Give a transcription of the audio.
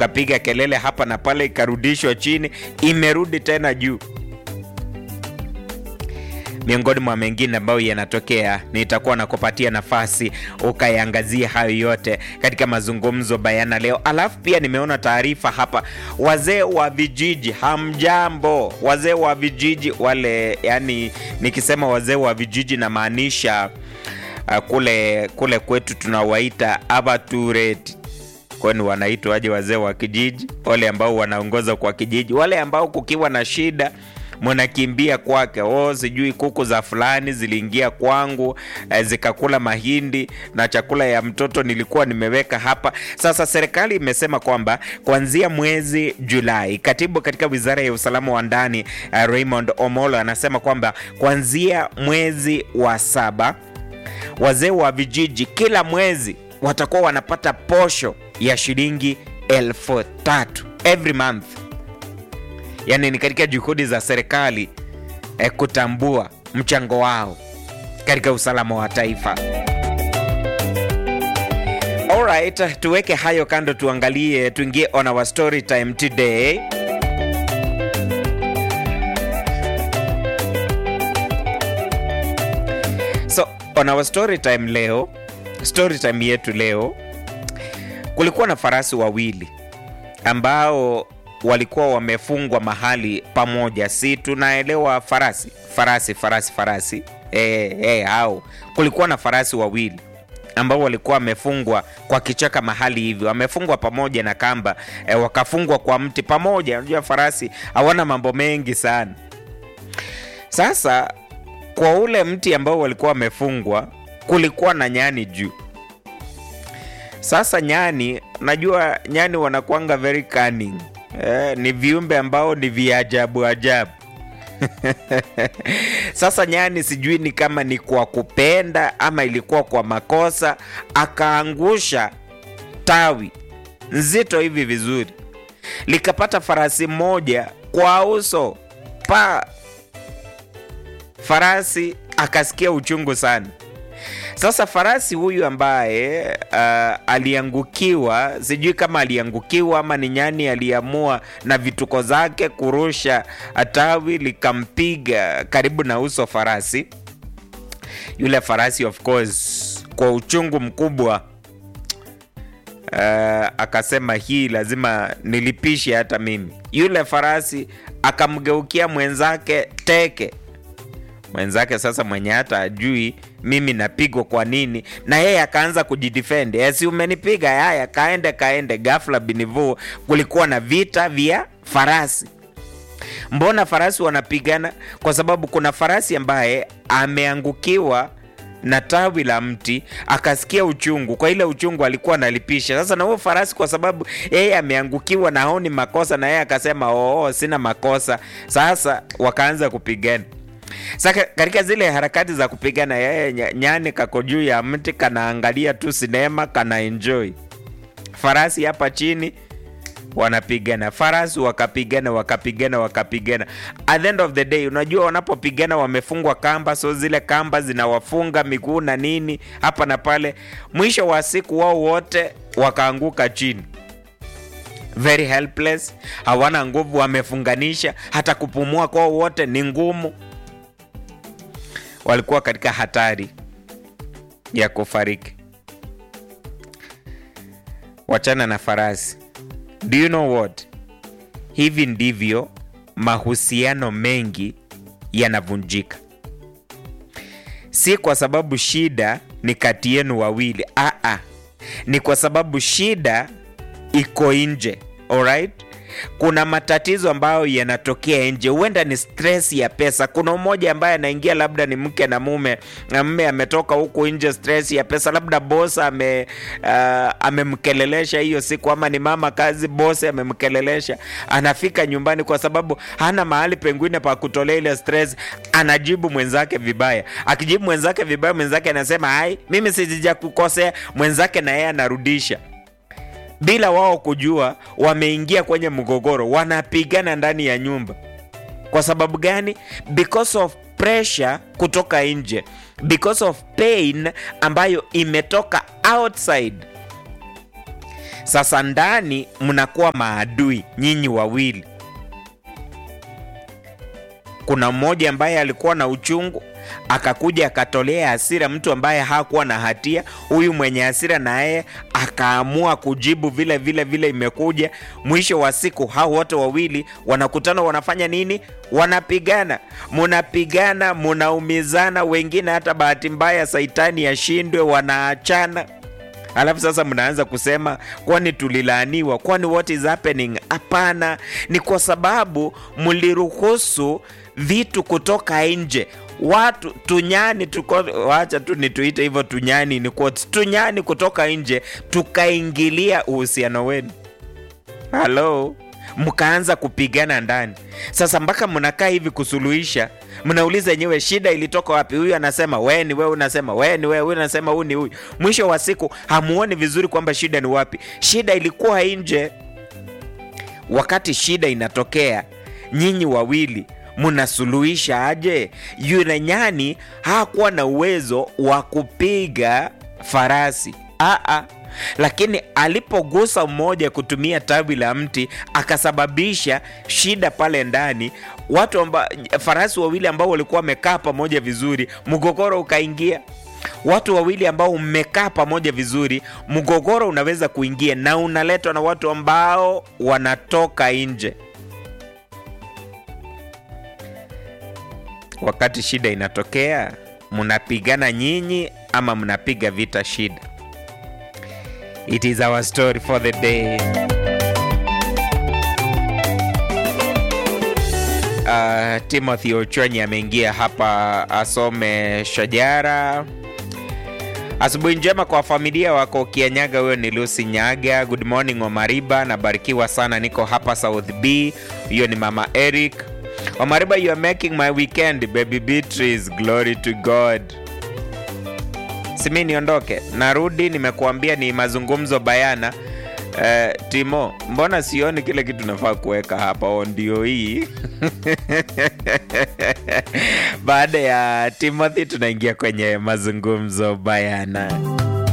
tukapiga kelele hapa na pale, ikarudishwa chini, imerudi tena juu miongoni mwa mengine ambayo yanatokea, nitakuwa nakupatia nafasi ukaiangazia hayo yote katika mazungumzo bayana leo. Alafu pia nimeona taarifa hapa, wazee wa vijiji, hamjambo wazee wa vijiji wale, yani nikisema wazee wa vijiji namaanisha uh, kule kule kwetu tunawaita abatureti kwani wanaitwaje wazee wa kijiji? Wale ambao wanaongoza kwa kijiji, wale ambao kukiwa na shida mnakimbia kwake. Oh, sijui kuku za fulani ziliingia kwangu eh, zikakula mahindi na chakula ya mtoto nilikuwa nimeweka hapa. Sasa serikali imesema kwamba kuanzia mwezi Julai, katibu katika wizara ya usalama wa ndani eh, Raymond Omolo anasema kwamba kuanzia mwezi wa saba wazee wa vijiji kila mwezi watakuwa wanapata posho ya shilingi elfu tatu every month. Yaani ni katika juhudi za serikali eh, kutambua mchango wao katika usalama wa taifa. Alright, tuweke hayo kando, tuangalie, tuingie on our story time today. So on our story time leo, story time yetu leo, kulikuwa na farasi wawili ambao walikuwa wamefungwa mahali pamoja. Si tunaelewa farasi farasi farasi farasi eh, eh, hao kulikuwa na farasi wawili ambao walikuwa wamefungwa kwa kichaka mahali hivyo, wamefungwa pamoja na kamba eh, wakafungwa kwa mti pamoja. Unajua farasi hawana mambo mengi sana. Sasa kwa ule mti ambao walikuwa wamefungwa kulikuwa na nyani juu. Sasa nyani, najua nyani wanakuanga very cunning. Eh, ni viumbe ambao ni viajabu ajabu. Sasa nyani sijui ni kama ni kwa kupenda ama ilikuwa kwa makosa, akaangusha tawi nzito hivi vizuri, likapata farasi mmoja kwa uso pa farasi akasikia uchungu sana. Sasa farasi huyu ambaye uh, aliangukiwa, sijui kama aliangukiwa ama ni nyani aliamua na vituko zake kurusha tawi likampiga karibu na uso farasi. Yule farasi of course, kwa uchungu mkubwa uh, akasema hii lazima nilipishe hata mimi. Yule farasi akamgeukia mwenzake teke mwenzake sasa mwenye hata ajui mimi napigwa kwa nini, na yeye akaanza kujidefend, si umenipiga, haya kaende kaende. Ghafla binivu, kulikuwa na vita vya farasi. Mbona farasi wanapigana? Kwa sababu kuna farasi ambaye ameangukiwa na tawi la mti akasikia uchungu. Kwa ile uchungu alikuwa analipisha. Sasa na huyo farasi, kwa sababu yeye ameangukiwa na haoni makosa, na yeye akasema oo, sina makosa. Sasa wakaanza kupigana. Sasa katika zile harakati za kupigana, yeye nyani kako juu ya mti kanaangalia tu sinema, kana enjoy. Farasi hapa chini wanapigana, farasi wakapigana, wakapigana, wakapigana. At the end of the day, unajua wanapopigana wamefungwa kamba, so zile kamba zinawafunga miguu na nini hapa na pale. Mwisho wa siku wao wote wakaanguka chini very helpless, hawana nguvu, wamefunganisha, hata kupumua kwao wote ni ngumu walikuwa katika hatari ya kufariki. Wachana na farasi. Do you know what? Hivi ndivyo mahusiano mengi yanavunjika, si kwa sababu shida ni kati yenu wawili. Aa, ni kwa sababu shida iko nje. Alright? Kuna matatizo ambayo yanatokea nje, huenda ni stress ya pesa. Kuna mmoja ambaye anaingia, labda ni mke na mume, na mume ametoka huku nje, stress ya pesa, labda boss ame uh, amemkelelesha hiyo siku, ama ni mama kazi, boss amemkelelesha, anafika nyumbani kwa sababu hana mahali pengine pa kutolea ile stress, anajibu mwenzake vibaya. Akijibu mwenzake vibaya, mwenzake anasema hai, mimi sijakukosea, mwenzake na yeye anarudisha bila wao kujua, wameingia kwenye mgogoro, wanapigana ndani ya nyumba. Kwa sababu gani? Because of pressure kutoka nje, because of pain ambayo imetoka outside. Sasa ndani mnakuwa maadui nyinyi wawili. Kuna mmoja ambaye alikuwa na uchungu akakuja akatolea hasira mtu ambaye hakuwa na hatia. Huyu mwenye hasira naye akaamua kujibu vile vile vile imekuja. Mwisho wa siku hao wote wawili wanakutana, wanafanya nini? Wanapigana, munapigana, munaumizana, wengine hata bahati mbaya saitani yashindwe, wanaachana. Alafu sasa mnaanza kusema kwani tulilaaniwa? Kwani what is happening? Hapana, ni kwa sababu mliruhusu vitu kutoka nje watu tunyani tuko, wacha tu nituite hivyo tunyani, ni quotes, tunyani kutoka nje tukaingilia uhusiano wenu. Halo, mkaanza kupigana ndani. Sasa mpaka mnakaa hivi kusuluhisha, mnauliza yenyewe shida ilitoka wapi? Huyu anasema wewe ni wewe, unasema wewe ni wewe, huyu anasema huyu ni huyu. Mwisho wa siku hamuoni vizuri kwamba shida ni wapi. Shida ilikuwa nje. Wakati shida inatokea, nyinyi wawili mnasuluhisha aje? Yule nyani hakuwa na uwezo wa kupiga farasi aa, lakini alipogusa mmoja kutumia tawi la mti akasababisha shida pale ndani. Watu amba, farasi wawili ambao walikuwa wamekaa pamoja vizuri, mgogoro ukaingia. Watu wawili ambao mmekaa pamoja vizuri, mgogoro unaweza kuingia na unaletwa na watu ambao wanatoka nje. Wakati shida inatokea, mnapigana nyinyi ama mnapiga vita shida? It is our story for the day. Uh, Timothy Ochonyi ameingia hapa asome shajara. Asubuhi njema kwa familia wako Kianyaga. Huyo ni Lucy Nyaga. Good morning Omariba, nabarikiwa sana, niko hapa South B. Hiyo ni mama Eric Omariba, you are making my weekend. Baby Beatrice, glory to God. Simi niondoke, narudi. Nimekuambia ni mazungumzo bayana. Uh, Timo, mbona sioni kile kitu nafaa kuweka hapa? O, ndio hii baada ya Timothy tunaingia kwenye mazungumzo bayana.